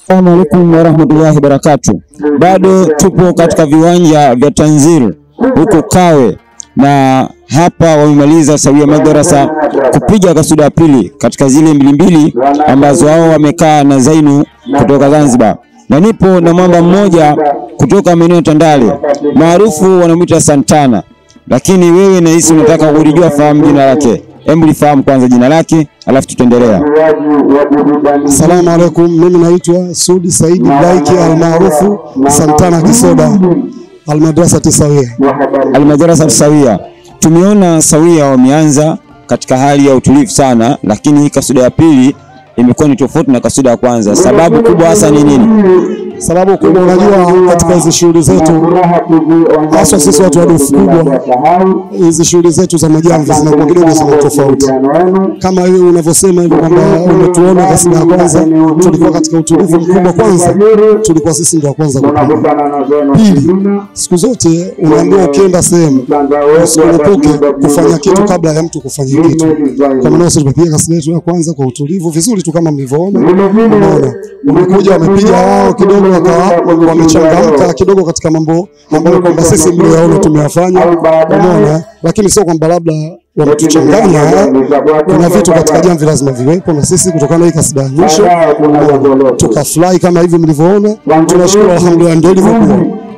Assalamu alaikum warahmatullahi wabarakatuh. Bado tupo katika viwanja vya Tanzil huko Kawe, na hapa wamemaliza Sawia Madrasa kupiga kasuda ya pili katika zile mbili mbili ambazo wao wamekaa na Zainu kutoka Zanzibar, na nipo na mwamba mmoja kutoka maeneo ya Tandale maarufu wanamwita Santana, lakini wewe nahisi unataka kulijua, fahamu jina lake. Hebu lifahamu kwanza jina lake, alafu tutaendelea. Asalamu alaikum, mimi naitwa Sudi Saidi Blaiki almaarufu Santana Kisoda Almadrasa Tisawia. Almadrasa Sawia. Tumeona Sawia wameanza katika hali ya utulivu sana, lakini hii kasuda ya pili imekuwa ni tofauti na kasuda ya kwanza. Sababu kubwa hasa ni nini? Sababu kubwa, unajua katika hizi shughuli zetu, haswa sisi watu wa dufu kubwa, hizi shughuli zetu za majamvi zinakuwa kidogo zina tofauti, kama hiyo unavyosema hivyo kwamba umetuona kasida ya kwanza tulikuwa katika utulivu mkubwa. Kwanza tulikuwa sisi ndio wa kwanza kupiga. Pili, siku zote unaambiwa ukienda sehemu usiogope kufanya kitu kabla ya mtu kufanya kitu. Kwa maana sisi tumepiga kasida yetu ya kwanza kwa utulivu vizuri tu kama mlivyoona. Unaona, wamekuja wamepiga wao kidogo wakawa wamechangamka kidogo katika mambo ambayo kwamba sisi mlioyaona tumeyafanya. Unaona, lakini sio kwamba labda wametuchanganya. Kuna vitu katika jamvi lazima viwepo, na sisi kutokana na hii kasida ya mwisho tukafurahi kama hivi mlivyoona. Tunashukuru, alhamdulillah, ndio ilivyokuwa.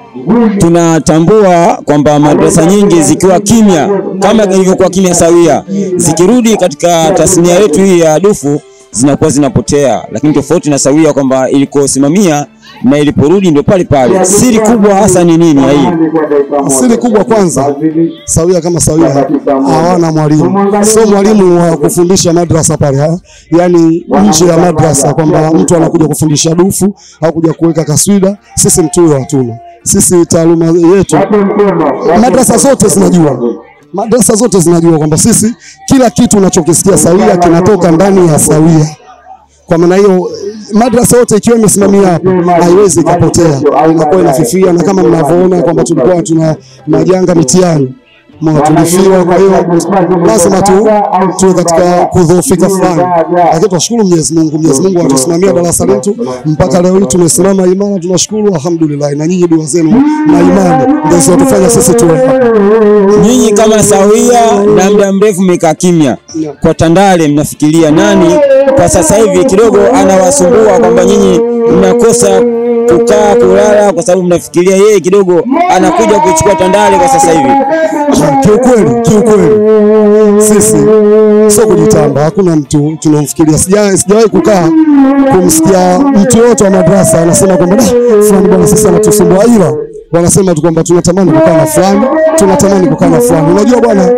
Tunatambua kwamba madrasa nyingi zikiwa kimya kama ilivyokuwa kimya Sawia, zikirudi katika tasnia yetu hii ya dufu zinakuwa zinapotea, lakini tofauti na Sawia kwamba ilikosimamia na iliporudi ndio pale pale. Siri kubwa hasa ni nini ya hii? Siri kubwa kwanza, Sawia kama Sawia hawana mwalimu, sio mwalimu wa kufundisha madrasa pale, ha? yani nje ya madrasa, kwamba mtu anakuja kufundisha dufu au kuja kuweka kaswida. Sisi mtu huyo hatuna. Sisi taaluma yetu, madrasa zote zinajua madrasa zote zinajua kwamba sisi kila kitu unachokisikia Sawia kinatoka ndani ya Sawia. Kwa maana hiyo madrasa yote ikiwa imesimamia hapo haiwezi ikapotea, inakuwa inafifia, na kama mnavyoona kwamba tulikuwa tuna majanga mitihani mwa tulifiwa. Kwa hiyo lazima tu tuwe katika kudhoofika fulani, lakini tunashukuru Mwenyezi Mungu. Mwenyezi Mungu atusimamia darasa letu mpaka leo hii tumesimama imara, tunashukuru alhamdulillah. Na nyinyi dua zenu na imani ndio zinatufanya sisi tuwe hapa. Nyinyi kama Sawia na muda mrefu mmekaa kimya, kwa Tandale mnafikiria nani kwa sasa hivi kidogo anawasumbua kwamba nyinyi mnakosa kukaa kulala, kwa sababu mnafikiria yeye kidogo anakuja kuchukua Tandale kwa sasa hivi? Kiukweli, kiukweli sisi sio kujitamba, hakuna mtu tunamfikiria. Sija- Sijawahi kukaa kumsikia mtu yote wa madrasa anasema kwamba "Da, fulani bwana sisi anatusumbua, ila wanasema tu kwamba tunatamani kukaa na fulani, tunatamani kukaa na fulani. Unajua bwana,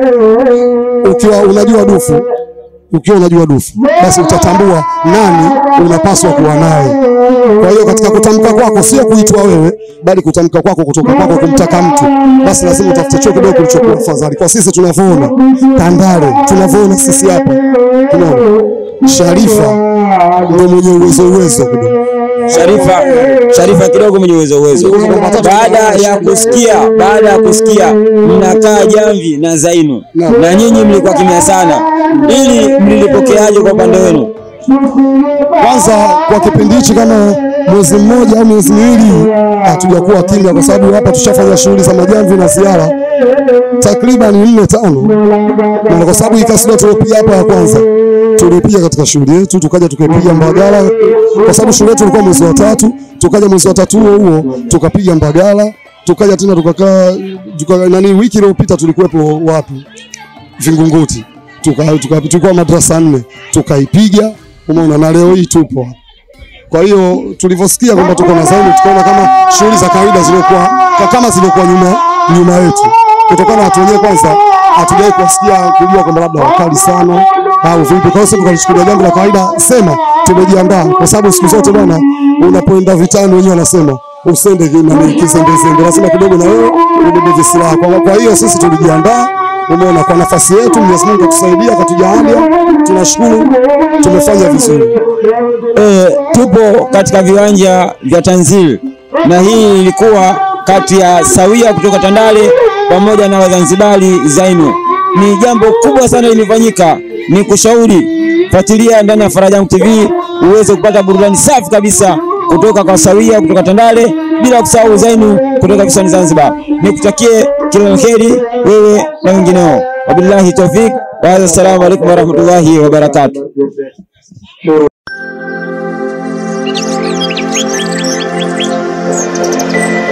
ukiwa unajua dufu ukiwa unajua dufu basi utatambua nani unapaswa kuwa naye. Kwa hiyo katika kutamka kwako sio kuitwa wewe, bali kutamka kwako kutoka kwako kumtaka mtu, basi lazima utafute chuo kidogo kilichokuwa afadhali. Kwa sisi tunavyoona Tandale, tunavyoona sisi hapa, tunaona Sharifa ndio mwenye uwezo uwezo kidogo. Sharifa, Sharifa kidogo mwenye uwezo uwezo. Baada ya kusikia, baada ya kusikia mnakaa jamvi na Zainu na nyinyi mlikuwa kimya sana, ili mlilipokeaje kwa upande wenu? Kwanza kwa kipindi hichi kama mwezi mmoja au miezi miwili hatujakuwa kimya, kwa sababu hapa tushafanya shughuli za majamvi na ziara takriban nne tano, na kwa sababu hii kasida tuliopiga hapa ya kwanza tulipiga katika shughuli yetu, tukaja tukaipiga Mbagala, kwa sababu shughuli yetu ilikuwa mwezi wa tatu, tukaja mwezi wa tatu huo huo tukapiga Mbagala, tukaja tena tukakaa tuka, nani, wiki iliyopita tulikuwepo wapi Vingunguti, tuka, tuka, tulikuwa madrasa nne tukaipiga, umeona, na leo hii tupo hapa. Kwa hiyo tulivyosikia kwamba tuko na Zainu, tukaona kama shughuli za kawaida zilikuwa kama zilikuwa nyuma nyuma yetu, kutokana na watu wenyewe kwanza hatujawahi kuwasikia kujua kwamba labda wakali sana au vipi. Kwa hiyo sisi tukalichukulia jambo la kawaida, sema tumejiandaa, kwa sababu siku zote bwana, unapoenda vitani wenyewe wanasema usende nani kizembezembe, lazima kidogo na wewe ubebe visilaha. Kwa, kwa hiyo sisi tulijiandaa Umeona, kwa nafasi yetu Mwenyezi Mungu atusaidia akatujalia, tunashukuru tumefanya vizuri. E, tupo katika viwanja vya Tanzil na hii ilikuwa kati ya Sawia kutoka Tandale pamoja na Wazanzibari Zainu. Ni jambo kubwa sana limefanyika, ni kushauri fuatilia ndani ya Faraja Yangu TV uweze kupata burudani safi kabisa kutoka kwa Sawia kutoka Tandale, bila kusahau Zainu kutoka visiwani Zanzibar. Nikutakie kila la kheri wewe na wengineo. Wabillahi tawfik wa hadha, assalamu alaikum warahmatullahi wabarakatuh. Thank you.